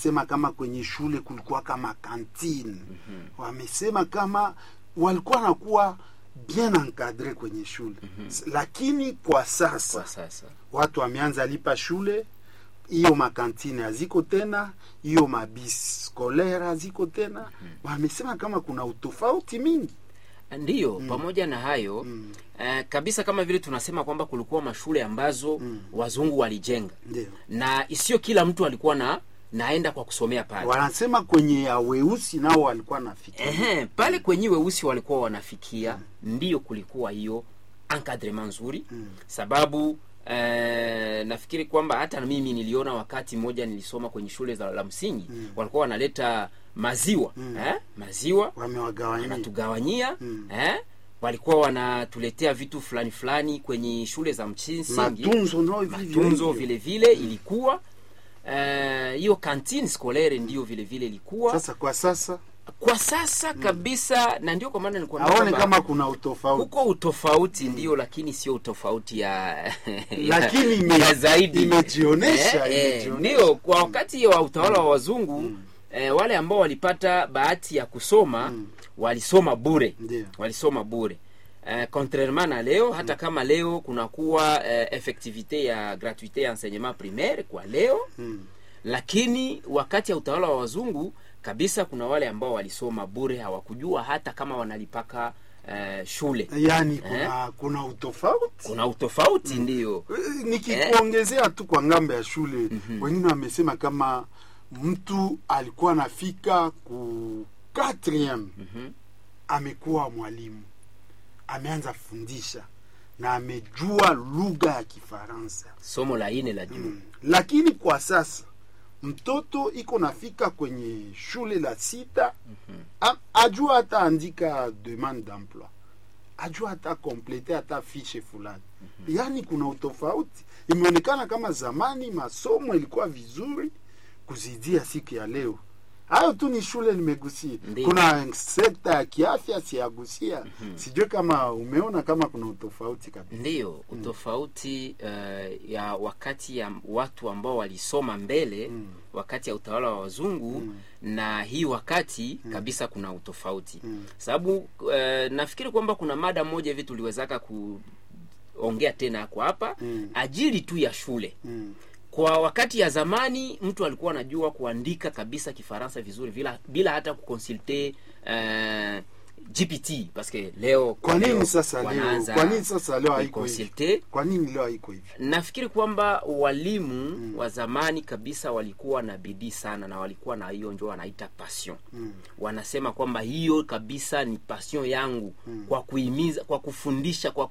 wamesema kama kwenye shule kulikuwa kama kantine wamesema kama walikuwa nakuwa bien encadre kwenye shule lakini kwa sasa kwa sasa watu wameanza lipa shule hiyo makantine haziko tena hiyo mabis scolaire haziko tena wamesema kama kuna utofauti mingi ndiyo pamoja na hayo Mm. eh, kabisa kama vile tunasema kwamba kulikuwa mashule ambazo wazungu walijenga ndio na isiyo kila mtu alikuwa na naenda kwa kusomea pale wanasema kwenye ya weusi nao walikuwa nafikiria Ehe, pale kwenye weusi walikuwa wanafikia ndiyo kulikuwa hiyo encadrement nzuri Mm. sababu eh, nafikiri kwamba hata mimi niliona wakati mmoja nilisoma kwenye shule za la msingi Mm. walikuwa wanaleta maziwa Mm. eh, maziwa wamewagawanyia wanatugawanyia Mm. eh, walikuwa wanatuletea vitu fulani fulani kwenye shule za msingi matunzo nao vivyo matunzo hivyo. vile vile ilikuwa eh, hiyo kantine scolaire ndiyo vile vile ilikuwa sasa kwa sasa kwa sasa kabisa na ndio kwa maana nilikuwa aone kwamba kama kuna utofauti huko utofauti ndio lakini sio utofauti ya, Lakini ime- ya zaidi imejionesha, eh, eh, imejionesha. ndio kwa wakati wa utawala wa wazungu eh, wale ambao walipata bahati ya kusoma walisoma bure ndio walisoma bure Uh, contrairement na leo hata kama leo kunakuwa uh, effectivité ya gratuité ya enseignement primaire kwa leo Mm. lakini wakati ya utawala wa wazungu kabisa kuna wale ambao walisoma bure hawakujua hata kama wanalipaka uh, shule yaani kuna kuna utofauti kuna utofauti ndiyo Eh, nikikuongezea tu kwa ngambo ya shule wengine wamesema kama mtu alikuwa anafika ku 4 Mhm. amekuwa mwalimu ameanza fundisha na amejua lugha ya kifaransa somo la ine la juu mm. lakini kwa sasa mtoto iko nafika kwenye shule la sita a- ajua hata andika demande d'emploi ajua hata komplete hata fishe fulani yaani kuna utofauti imeonekana kama zamani masomo ilikuwa vizuri kuzidia siku ya leo hayo tu ni shule nimegusia Ndiyo. kuna sekta ya kiafya siyagusia sijue kama umeona kama kuna utofauti kabisa ndiyo utofauti uh, ya wakati ya watu ambao walisoma mbele Mm. wakati ya utawala wa wazungu Mm. na hii wakati kabisa kuna utofauti Mm. sababu uh, nafikiri kwamba kuna mada moja hivi tuliwezaka kuongea tena kwa hapa Mm. ajili tu ya shule Mm. kwa wakati ya zamani mtu alikuwa anajua kuandika kabisa kifaransa vizuri bila, bila hata kukonsulte uh, gpt paske leo kwa nini leo sasa leo wanaanza kwa nini sasa leo haiko hivi kuconsulte. kwa nini leo haiko hivi nafikiri kwamba walimu wa zamani kabisa walikuwa na bidii sana na walikuwa na hiyo njo wanaita passion mm. wanasema kwamba hiyo kabisa ni passion yangu Mm. kwa kuhimiza kwa kufundisha kwa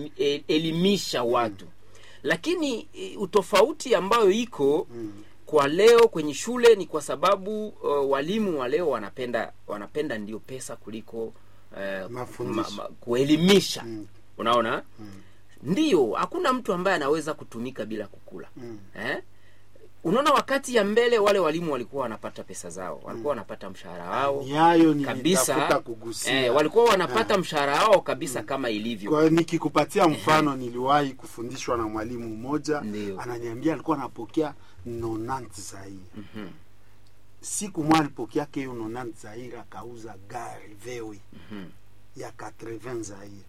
kuelimisha watu lakini e, utofauti ambayo iko Mm. kwa leo kwenye shule ni kwa sababu uh, walimu wa leo wanapenda wanapenda ndio pesa kuliko uh, Mafundisho. kuelimisha Mm. unaona Mm. ndiyo hakuna mtu ambaye anaweza kutumika bila kukula Mm. eh? unaona wakati ya mbele wale walimu walikuwa wanapata pesa zao walikuwa wanapata mshahara wao ni hayo kabisa nilitafuta kugusia eh, walikuwa wanapata mshahara wao kabisa kama ilivyo kwa nikikupatia mfano niliwahi kufundishwa na mwalimu mmoja Ndiyo. ananiambia alikuwa anapokea 90 zaire Mhm, siku mwa alipokea ke hiyo 90 zaire akauza gari vewe mhm. ya 80 zaire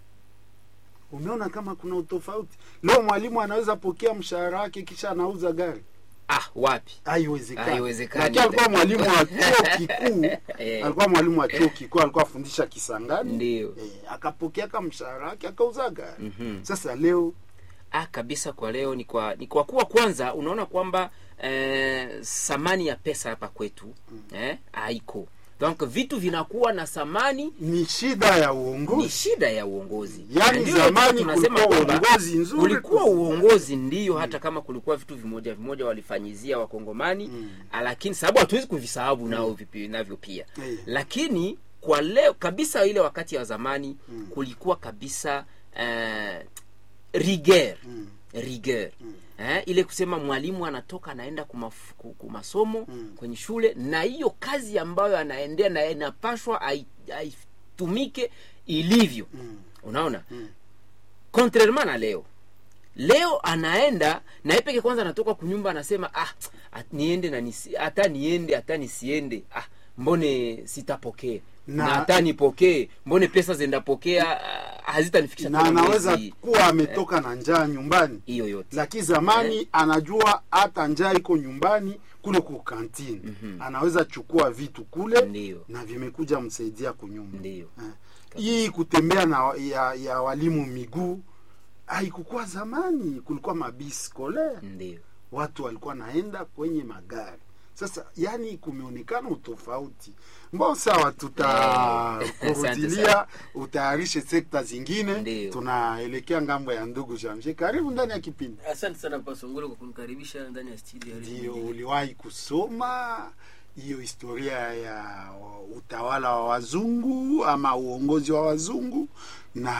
umeona kama kuna utofauti leo mwalimu anaweza pokea mshahara wake kisha anauza gari ah wapi haiwezekani Haiwezekani. lakini alikuwa mwalimu wa chuo kikuu Eh. alikuwa mwalimu wa chuo kikuu alikuwa afundisha kisangani Ndiyo. eh, akapokea ka mshahara wake akauza gari Mhm. sasa leo ah kabisa kwa leo ni kwa ni kwa kuwa kwanza unaona kwamba eh, thamani ya pesa hapa kwetu eh, haiko donc vitu vinakuwa na thamani ni shida ya ni uongozi shida ya uongozi Yaani Na ndio zamani tunasema kulikuwa kwamba uongozi nzuri kulikuwa kus- uongozi ndio hata kama kulikuwa vitu vimoja vimoja walifanyizia wakongomani Mm. lakini sababu hatuwezi kuvisahau nao vipi- navyo pia Eh. lakini kwa leo kabisa ile wakati wa zamani Mm. kulikuwa kabisa uh, rigueur Mm. rigueur eh, ile kusema mwalimu anatoka anaenda kumaf- ku- kumasomo Mm. kwenye shule na hiyo kazi ambayo anaendea na inapashwa ai- aitumike ilivyo Mm. unaona Mm. contrairement na leo leo anaenda na yeye peke kwanza anatoka kunyumba anasema ah at, niende na nisi, hata niende hata nisiende ah mbone sitapokea Na- na hata nipokee mbone pesa zendapokea ah, hazitanifikisha na tena anaweza mwezi. kuwa ametoka na njaa nyumbani hiyo yote lakini zamani anajua hata njaa iko nyumbani kule ku kantini anaweza chukua vitu kule Ndiyo. na vimekuja msaidia kunyumba Ndiyo. Eh. hii kutembea na ya, ya walimu miguu haikukuwa zamani kulikuwa mabisi kolea ndio watu walikuwa naenda kwenye magari sasa yani kumeonekana utofauti mbao sawa tutakurudilia utayarishe sekta zingine Ndiyo. tunaelekea ngambo ya ndugu jamshe karibu ndani ya kipindi asante sana pasongolo kwa kunikaribisha ndani ya studio ya Radio ndio Mbili. uliwahi kusoma hiyo historia ya utawala wa wazungu ama uongozi wa wazungu na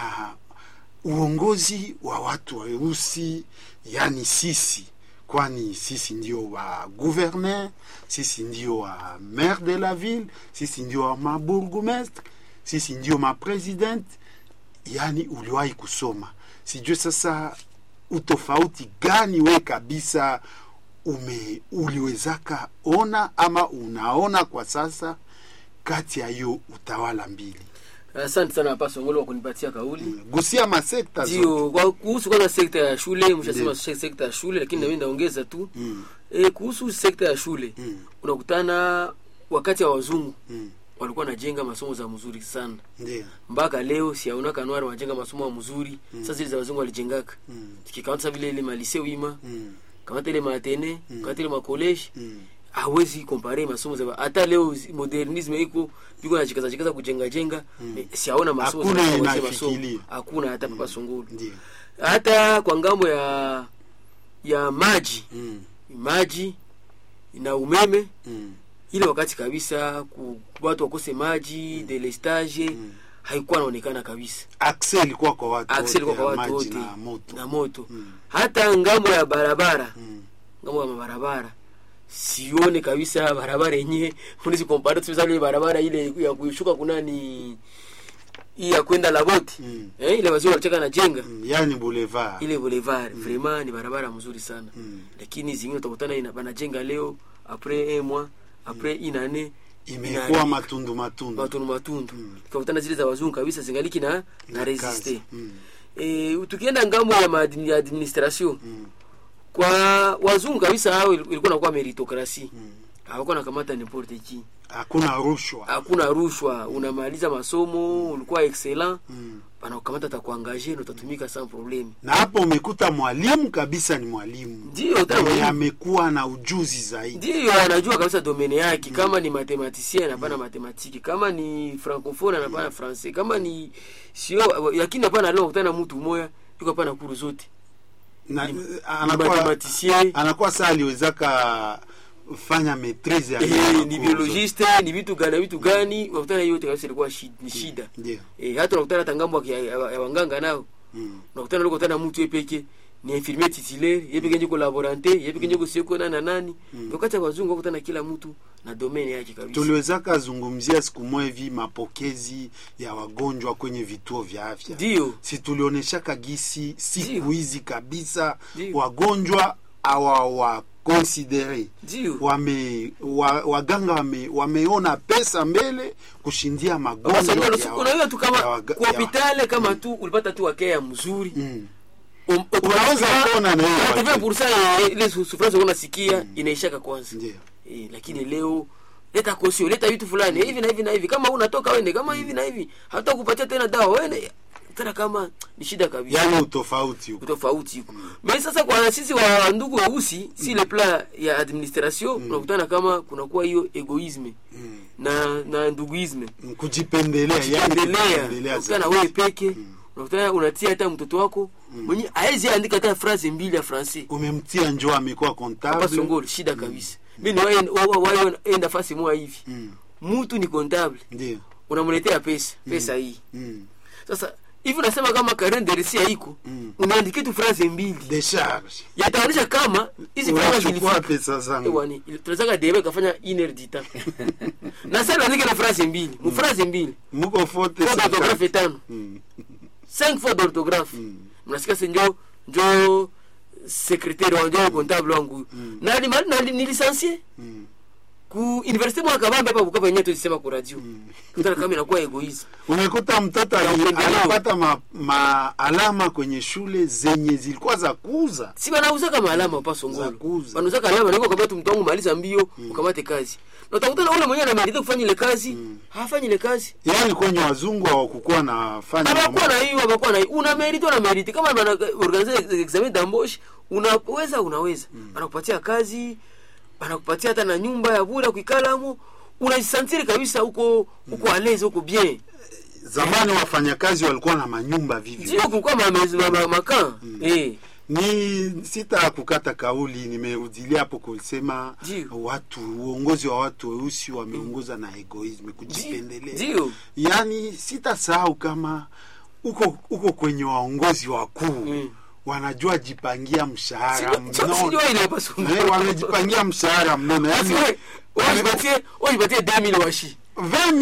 uongozi wa watu weusi yani sisi kwani sisi ndio wa gouverneur sisi ndio wa maire de la ville sisi ndio wa mabourgmestre sisi ndio mapresident yani uliwahi kusoma sijue sasa utofauti gani we kabisa ume uliwezaka ona ama unaona kwa sasa kati ya hiyo utawala mbili asante sana pasongolo kwa kunipatia kauli gusia masekta zote ndio kwa kuhusu kwanza sekta ya shule mshasema Ndiyo. se- sekta ya shule lakini nami naongeza tu Mm, e, kuhusu sekta ya shule mm, unakutana wakati wa wazungu mm. walikuwa najenga masomo za mzuri sana ndio mpaka leo siaona kanwari wanajenga masomo ya mzuri sasa zile za wazungu walijengaka Mm, tukikamata vile ile malise wima mm, kamata ile matene kamata ile makoleji mm. hawezi kompare masomo za hata leo zi- modernisme iko biko na jikaza jikaza kujenga jenga mm. siaona masomo Hakuna za kujenga inafikiria. masomo hakuna hata papa sungulu ndio hata kwa ngambo ya ya maji Mm, maji na umeme mm, ile wakati kabisa ku, watu wakose maji delestage Mm. haikuwa naonekana kabisa accès ilikuwa kwa watu Access ilikuwa kwa ya watu maji wote na moto na moto Mm. hata ngambo ya barabara Mm, ngambo ya mabarabara sione kabisa barabara yenyewe unaweza kompare tuseme ile barabara ile ya kushuka kuna ni hii ya kwenda Laboti Mm. eh, ile wazee walicheka na jenga mm. yani boulevard ile boulevard vraiment ni barabara mzuri sana Mm. lakini zingine utakutana ina banajenga leo après un mois après une année imekuwa inaharibika. matundu matundu matundu matundu Mm. tukakutana zile za wazungu kabisa zingaliki na na Na resiste kazi. Mm, e, tukienda ngambo ya maadmi- ya administration mm, kwa wazungu kabisa hao il- ilikuwa nakuwa meritokrasi mm. hawakuwa nakamata n'importe qui hakuna rushwa hakuna rushwa unamaliza masomo ulikuwa excellent Mm. banakukamata takuangaje na utatumika sans probleme na hapo umekuta mwalimu kabisa ni mwalimu ndio tena mwenye mwalimu. amekuwa na ujuzi zaidi ndio anajua kabisa domene yake kama ni mathematicien anapana matematiki kama ni francophone anapana francais kama ni sio lakini hapana leo kutana mtu mmoja yuko hapana kuru zote na, Ni- anakuwa, mathematicien. anakuwa saa aliwezaka fanya maitrise ya eh, hiyo ni makozo. biologiste ni vitu gani vitu gani wakutana hiyo yote kabisa ilikuwa shi- ni shida ndio eh, hata unakutana hata ngambo ya, ya, ya wanganga nao Mm. unakutana leo kutana mtu yepeke ni infirmier titulaire yepeke njoko laborante yepeke njoko sioko nana nani wakati ya wazungu wakutana kila mtu na domaine yake kabisa tuliwezaka zungumzia siku moja hivi mapokezi ya wagonjwa kwenye vituo vya afya ndio si tulionyeshaka gisi siku Ndio. hizi kabisa Ndio. wagonjwa awawakonsidere ndio wame wa, waganga wame, wameona pesa mbele kushindia magonjwa ya wa- unaweza tu kama ya waga- kwa ya- hopitale kama tu ulipata tu wakea mzuri Mm. Um- unaweza kuona na hiyo Hata wakati. pursa ya ile su- sufrance unasikia inaishaka kwanza Ndio. eh, lakini leo leta kosio leta vitu fulani hivi na hivi na hivi kama unatoka wende kama hivi na hivi hata kupatia tena dawa wende tena kama ni shida kabisa yani utofauti huko tofauti huko me sasa kwa sisi wa ndugu weusi si le plan ya administration unakutana kama kunakuwa hiyo egoisme Mm. na na nduguisme Mm, kujipendelea yani endelea kujipendelea unakutana zaidi. wewe peke unakutana unatia hata mtoto wako mwenye aezi andika hata phrase mbili ya francais umemtia njoo amekuwa hapa comptable songolo shida kabisa mi niwaenda fasi moja hivi Mm. mtu ni comptable ndio unamletea pesa pesa hii Mm. sasa hivi unasema kama karen deresi haiko Mm. unaandikia tu phrase mbili decharge yataonyesha kama hizi phrase unachukua zilifika pesa zangu Ewani, ili- tunataka debe kafanya iner dita na sasa unaandika na phrase mbili mu phrase mbili muko fote faute d'orthographe tano Mm. cinq fois d'orthographe Mm. mnasikia senjo njo secrétaire wangu njo comptable wangu na nima- na nilisansie Mm. ku université mwa kabambe hapa Bukavu yenyewe tulisema ku radio kutana kama inakuwa egoisme unakuta mtoto Ya ali- upendeleo. anapata ma, maalama kwenye shule zenye zilikuwa za kuuza si banauzaka maalama pa Za songolo kuuza. banauzaka alama niko kamata mtu wangu maliza mbio ukamate kazi na utakuta na ule mwenyewe anamerite kufanya ile kazi hafanyi ile kazi yaani kwenye wazungu hawakukuwa nafanya hawakuwa na hiyo hawakuwa na hiyo una merite una merite kama bana organize examen d'embauche unaweza unaweza banakupatia kazi banakupatia hata na nyumba ya bure kuikalamo unajisantiri kabisa huko huko alezi huko bien zamani wafanyakazi walikuwa na manyumba vivyo ndio kulikuwa ma- ma- ma- makan eh ni sita kukata kauli nimerudilia hapo kusema Ndio. watu uongozi wa watu weusi wameongoza na egoisme kujipendelea ndio yaani sitasahau kama uko uko kwenye waongozi wakuu Mm. wanajua jipangia mshahara mnono sio ile hapa songolo Eh, wamejipangia mshahara mnono Basi yaani wewe, wewe jipatie wewe jipatie 2000 washi Vema